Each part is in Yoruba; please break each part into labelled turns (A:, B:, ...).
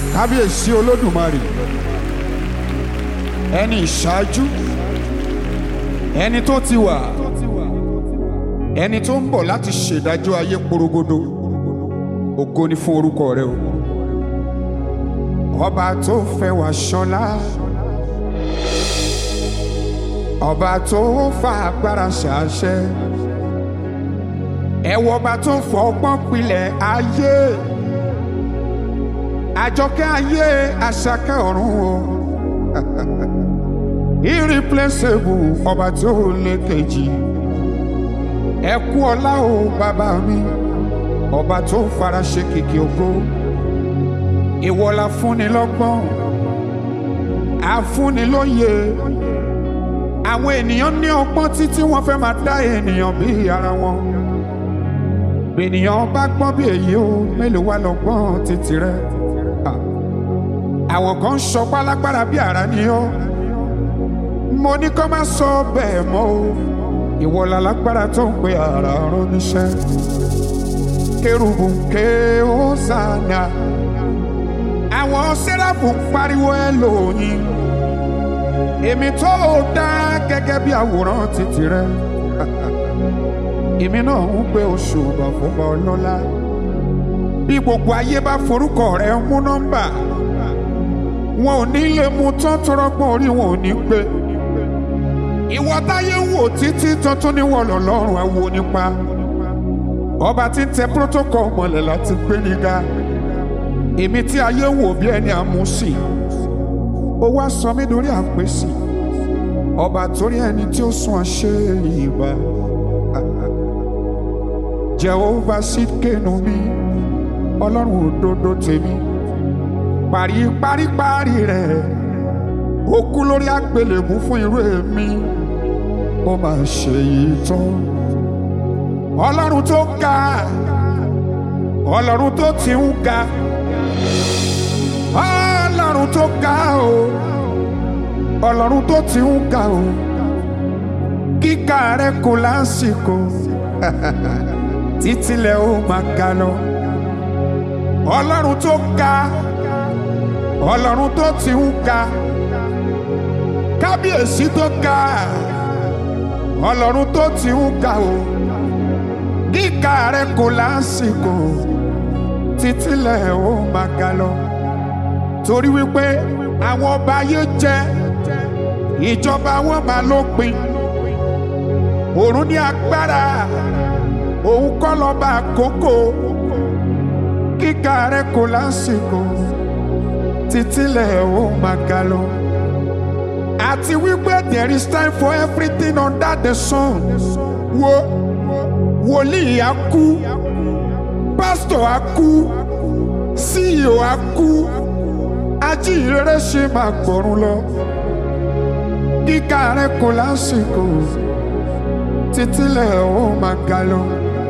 A: kábíyèsí olódùmarè ẹni ìṣáájú ẹni tó ti wà ẹni tó ń bọ̀ láti ṣèdájọ́ ayé porogodo ògo ni fún orúkọ rẹ o ọba tó fẹ́ wá ṣọlá ọba tó fa agbára ṣàṣẹ ẹwọ ọba tó fọ ọgbọ́n pilẹ̀ ayé àjọkẹ́ ayé àṣàkẹ́ ọ̀run o irreplaceable ọba tó lé kejì ẹ kú ọlá o bàbá mi ọba tó fara ṣe kìkì ògo ìwọ la fúnni lọ́gbọ́n àfúnni lóye àwọn ènìyàn ní ọgbọ́n títí wọ́n fẹ́ máa dá ènìyàn bí ara wọn ènìyàn bá gbọ́n bí èyí o mélòó wá lọ́gbọ́n títí rẹ àwọn kan ń sọ pálágbára bí ara ni ó mo ní kó má sọ bẹ́ẹ̀ mọ́ o ìwọ lálágbára tó ń pe ara rán níṣẹ́ kérubù ké ó sànà àwọn sẹ́ráfù ń pariwo ẹ lóyìn èmi tó dá gẹ́gẹ́ bí àwòrán títì rẹ èmi náà ń gbé oṣù bàfọ́bà ọlọ́lá bí gbogbo ayé bá forúkọ rẹ mú nọ́mbà wọn ò ní lè mú tán tọrọgbọ́n orí wọn ò ní gbé ìwọ táyé ń wò títí tuntun ní wọlọ lọ́rùn àwo nípa ọba tí ń tẹ protocol mọ́lẹ̀ láti gbé níga èmi tí ayé ń wò bí ẹni àmúsì ó wá sọ mí lórí àpèsè ọba torí ẹni tí ó sún àṣẹ ìbá jehova sì kéènù mi ọlọ́run òdodo tèmi parí parí parí rẹ̀ ó kú lórí àgbélébú fún irú èmi ó máa ṣe yìí tán ọlọ́run tó ga ọlọ́run tó ti ń ga ọlọ́run tó ga o ọlọ́run tó ti ń ga o kíkà rẹ kò lásìkò títílẹ̀ ó máa ga lọ ọlọ́run tó ga ọlọ́run tó ti ń ga kábíyèsí tó ga ọlọ́run tó ti ń ga o kíkà rẹ kò lásìkò títílẹ̀ ó máa ga lọ torí wípé àwọn ọba ayé jẹ ìjọba wọn máa lópin òrùn ní agbára òun kọ́ lọ́ba àkókò kíkà rẹ kò lásìkò títílẹ̀ ó máa ga lọ àti wípé there is time for everything under the sun wo wòlíì á kú pásítọ̀ á kú CEO á kú ajíhìnrere ṣe máa gbọ̀run lọ kíkà rẹ kò lásìkò títílẹ̀ ó máa ga lọ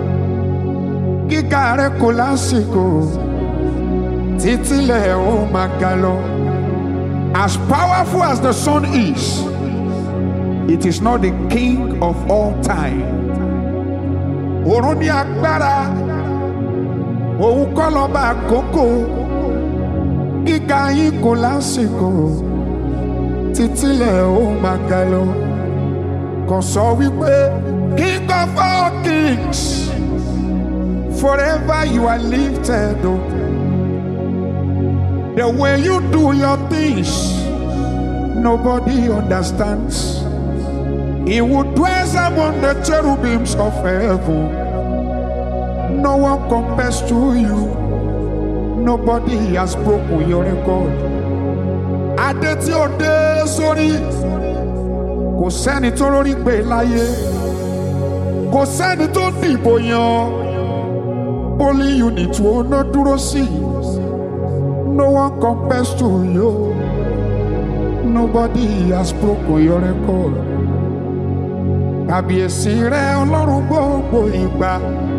A: kíkà rẹ kò lásìkò títílẹ̀ ó máa ga lọ. As powerful as the sun is, it is not the king of all time. Òrùn ní agbára, òun kọ́ lọ́ba àkókò, gíga yín kò lásìkò, títílẹ̀ ó máa ga lọ. Kàn sọ wípé king of all kings, forever you are lifted up. The way you do your things, nobody understands. He who dwells among the cherubims of heaven, no one compares to you. Nobody has broken your record. Adé tí ó dé sórí, kò sẹ́ni tó lórí gbé láyé, kò sẹ́ni tó dìbò yan. Polling unit wo ná dúró sí i. No one compares to you. Nobody has broken your record. Kàbíyèsí rẹ ọlọ́run gbogbo ìgbà.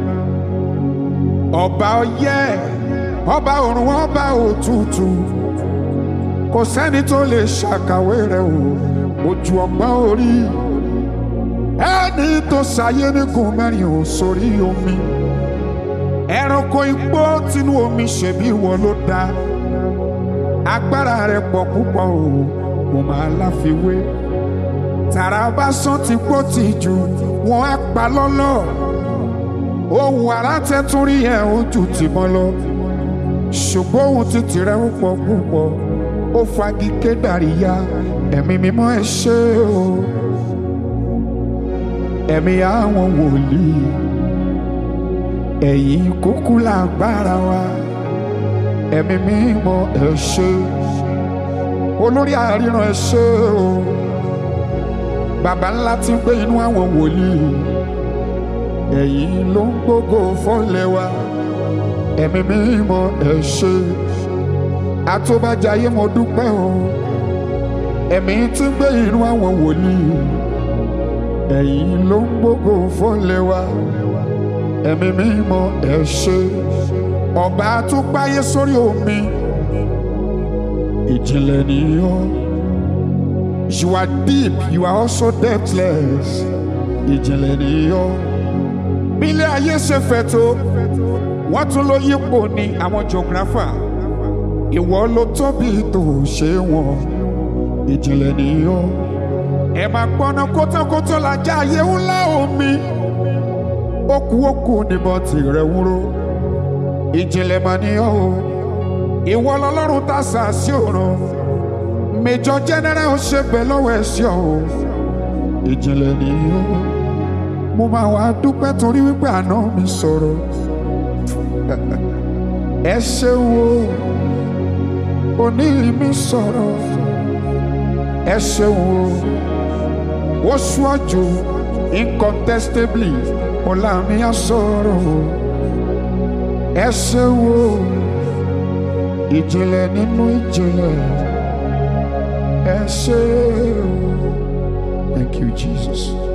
A: Ọba ọyẹ́, ọba ọ̀run, ọba òtútù. Kò sẹ́ni tó lè ṣàkàwé rẹ̀ o, ojú ọgbọ́n orí. Ẹni tó ṣayé nígun mẹ́rin ò sórí omi. Ẹranko igbó tinú omi ṣèbí ìwọ ló dá agbára rẹ̀ pọ̀ púpọ̀ o mo máa láfiwé tàrà bá sán ti gbó ti jù wọ́n á pa lọ́lọ́ ohun àrà tẹ́tún rí ẹ̀ ojú ti mọ́ lọ ṣùgbọ́n ohun títì rẹ̀ ó pọ̀ púpọ̀ ó fagi kédàríyá ẹ̀mí mímọ́ ẹ ṣé o ẹ̀mí àwọn wòlíì ẹ̀yin kúkú lágbára wa ẹ̀mí mímọ́ ẹ ṣé olórí àríran ẹ ṣé o bàbá ńlá tí ń gbé inú àwọn wòlíì ẹ̀yin ló ń gbógo fọ́lẹ̀ wa ẹ̀mí mímọ́ ẹ ṣé àtúbàjáyé mo dúpẹ́ o ẹ̀mí tí ń gbé inú àwọn wòlíì ẹ̀yin ló ń gbógo fọ́lẹ̀ wa ẹ̀mí mímọ́ ẹ ṣé ọba àtúgbáyé sórí omi ìjìnlẹ̀ nìyọ́ you are deep you are also depthless ìjìnlẹ̀ nìyọ́ bí ilé ayé ṣe fẹ̀ tó wọ́n tún ló yípo ní àwọn geographer ìwọ ló tóbi tó ṣe wọn ìjìnlẹ̀ nìyọ́ ẹ máa gbọ́ná kótókótó lajá ayé ńlá omi okú okú níbọn tìrẹ wúrò ìjìnlẹ̀ mà nìyọ́ o ìwọ lọ́lọ́run tá a sà sí òrùn mẹjọ jẹnẹrẹ ó ṣe bẹ lọ́wọ́ ẹsẹ o ìjìnlẹ̀ nìyó mo máa wá dúpẹ́ torí wípé àná mi sọ̀rọ̀ ẹ ṣeun o òní mi sọ̀rọ̀ ẹ ṣeun o ó ṣíwájú incontestably mo láàmì á sọ̀rọ̀ o ẹ ṣeun o ìjìnlẹ̀ nínú ìjìnlẹ̀. Ẹ ṣé o. Thank you, Jesus.